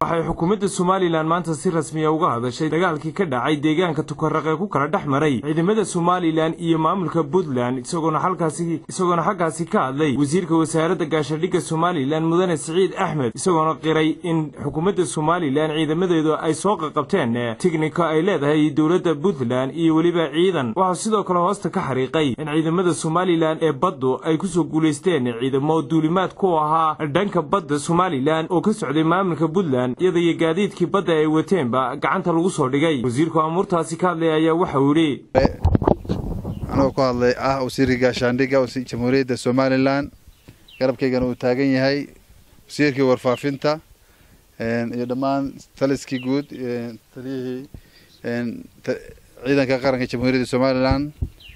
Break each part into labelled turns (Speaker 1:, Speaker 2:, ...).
Speaker 1: waxay xukuumadda somalilan maanta si rasmiya uga hadashay dagaalkii ka dhacay deegaanka tukaraq ee ku kala dhex maray ciidamada somalilan iyo maamulka puntland isagoona halkaasi isagoona xaggaasi ka hadlay wasiirka wasaaradda gaashadhigga somalilan mudane siciid axmed isagoona qiray in xukuumadda somalilan ciidamadeedu ay soo qaqabteen tignika ay leedahay dowladda puntland iyo weliba ciidan waxaa sidoo kale hoosta ka xariiqay in ciidamada somalilan ee baddu ay kusoo guulaysteen ciidamo duulimaad ku ahaa dhanka badda somalilan oo ka socday maamulka puntland iyada iyo gaadiidkii badda ay wateenba gacanta lagu soo dhigay wasiirku amuurtaasi ka hadlay ayaa waxa uu yidhi
Speaker 2: anagoo ku hadlay ah wasiirka gaashaandhigga jamhuuriyadda somalilan garabkaygana uu taagan yahay wasiirkii warfaafinta iyo dhammaan taliskii guud taliyihii ciidanka qaranka jamhuuriyadda somalilan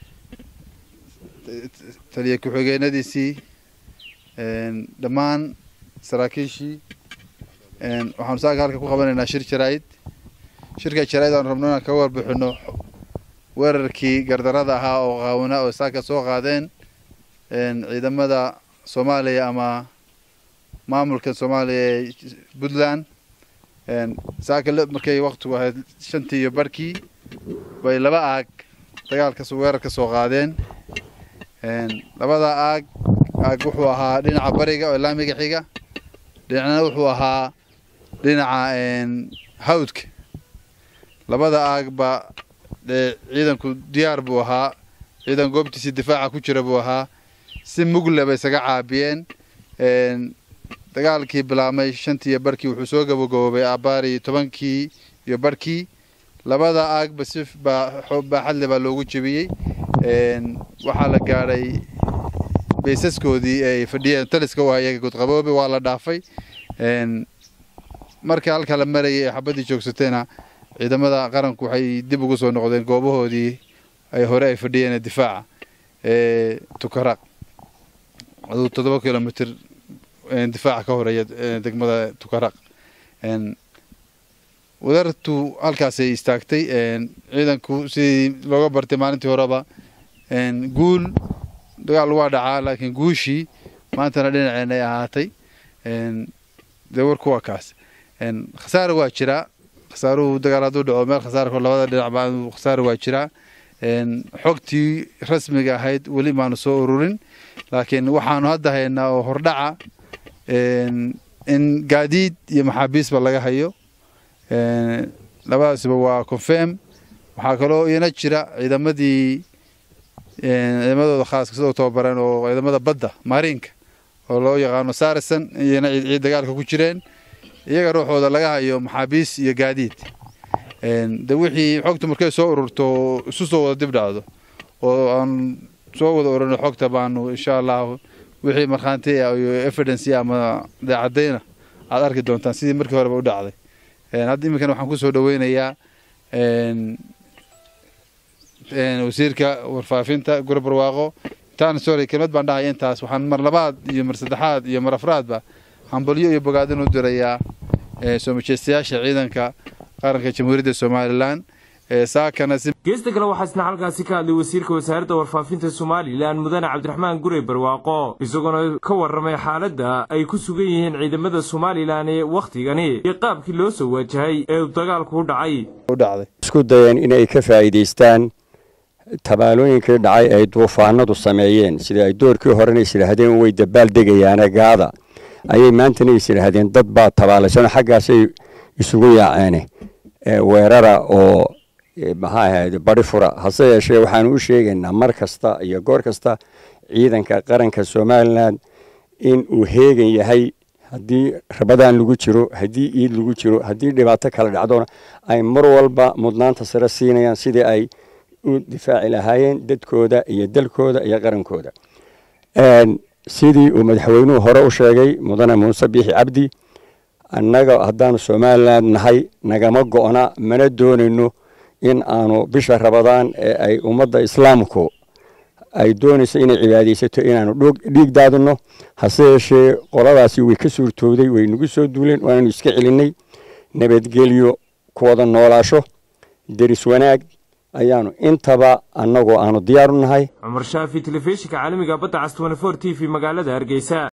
Speaker 2: taliya ku-xigeenadiisii dhammaan saraakiishii waxaanu saaka halka ku qabanaynaa shir jaraa'id shirka jaraa'id aanu rabno inaan kaga warbixino weerarkii gardarada ahaa oo qaawana oo saaka soo qaadeen ciidamada soomaaliya ama maamulka soomaaliya ee puntland saaka markay waktigu ahayd shantii iyo barhkii bay laba aag dagaalka weerar ka soo qaadeen labada aag aag wuxuu ahaa dhinaca bariga oo laamiga xiga dhinacna wuxuu ahaa dhinaca hawdka labada aagba dee ciidanku diyaar buu ahaa ciidan goobtiisii difaaca ku jira buu ahaa si mugle bay isaga caabiyeen dagaalkii bilaabmay shantii iyo barhkii wuxuu soo gabagaboobay abaari tobankii iyo barhkii labada aagba si baaxadle baa loogu jebiyey waxaa la gaadhay baysaskoodii ay fadhiyeen taliska u hayaga gudqaboobe waa la dhaafay marka halka la marayay ee xabaddii joogsateena ciidamada qaranku waxay dib ugu soo noqdeen goobahoodii ay hore ay fadhiyeen difaaca ee tukaraq aduu toddoba kilomitr difaaca ka horeeya degmada tukaraq wadartu halkaasay istaagtay ciidanku sidii looga bartay maalintii horeba guul dagaal waa dhacaa laakiin guushii maantana dhinaceen ay ahaatay dee warku waa kaas khasaare waa jiraa khasaaruhu dagaal hadduu dhaco meel khasaarko labada dhinacba khasaare waa jiraa xogtii rasmiga ahayd weli maanu soo ururin laakiin waxaanu hadda haynaa oo hordhaca in gaadiid iyo maxaabiisba laga hayo labadaasba waa confirm waxaa kaloo iyana jira ciidamadii ciidamadooda khaaska sidoo tababareen oo ciidamada badda maariinka oo loo yaqaano sarison iyana ciid dagaalka ku jireen iyaga ruuxooda laga hayo maxaabiis iyo gaadiid de wixii xogta markay soo ururto isu soo wada dib dhacdo oo aan soo wada ururno xogta baanu insha allahu wixii markhaanti iyo evidence ama daacadayna aad arki doontaan sidii markii horeba u dhacday hadda iminkana waxaan kusoo dhaweynayaa wasiirka warfaafinta guri barwaaqo intaan sorry kelmad baan dhahaya intaas waxaan mar labaad iyo mar saddexaad iyo mar afraadba hambalyo iyo bogaadin u dirayaa soo majeystayaasha ciidanka qaranka jamhuuriyadda somalilan
Speaker 1: geesta kale waxaa isna halkaasi ka hadlay wasiirka wasaaradda warfaafinta somalilan mudane cabdiraxmaan gure barwaaqo isagoona ka warramay xaaladda ay ku sugan yihiin ciidamada somalilan ee wakhtigani iyo qaabkii loo soo waajahay ee uu dagaalku u dhacay
Speaker 3: isku dayeen inay ka faa'iidaystaan tabaalooyinkii dhacay ay duufaanadu sameeyeen sida ay doorkii horena is yidhaahdeen way dabaal degayaane gaada ayay maantana is yidhaahdeen dad baa tabaalaysanoo xaggaasay isugu yaaceene weerara oo maxaa ahayd bari fura hase yeeshee waxaanu u sheegaynaa mar kasta iyo goor kasta ciidanka qaranka somalilan in uu heegan yahay haddii rabadaan lagu jiro haddii iid lagu jiro haddii dhibaato kala dhacdona ay mar walba mudnaanta sare siinayaan sidii ay u difaaci lahaayeen dadkooda iyo dalkooda iyo qarankooda sidii uu madaxweynuhu hore u sheegay mudane muuse biixi cabdi annaga haddaanu somalilan nahay nagama go'na mana doonayno in aanu bisha rabadaan ee ay ummadda islaamku ay doonayso inay cibaadaysato inaanu dhiig daadinno hase yeeshee qoladaasi way ka suurtooday way nagu soo duuleen waananu iska celinnay nabadgelyo ku wada noolaasho deris wanaag ayaanu intaba annagoo aanu diyaaru nahay
Speaker 1: cumar shaafi telefishinka caalamiga badda cas t v magaalada hargeysa